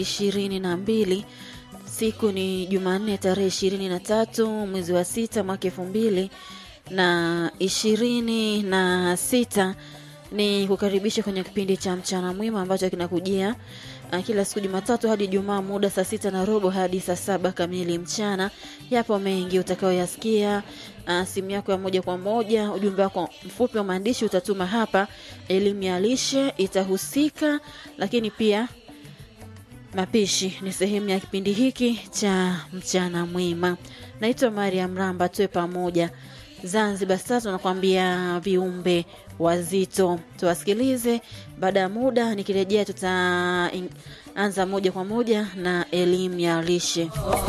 ishirini na mbili siku ni Jumanne tarehe ishirini na tatu mwezi wa sita mwaka elfu mbili na ishirini na sita ni kukaribisha kwenye kipindi cha mchana mwema ambacho kinakujia uh, kila siku Jumatatu hadi Jumaa muda saa sita na robo hadi saa saba kamili mchana. Yapo mengi utakayoyasikia. Uh, simu yako ya moja kwa moja, ujumbe wako mfupi wa maandishi utatuma hapa. Elimu ya lishe itahusika, lakini pia mapishi ni sehemu ya kipindi hiki cha mchana mwema. Naitwa Mariam Ramba, tuwe pamoja. Zanzibar sasa tunakwambia viumbe wazito, tuwasikilize. Baada ya muda nikirejea, tutaanza moja kwa moja na elimu ya lishe.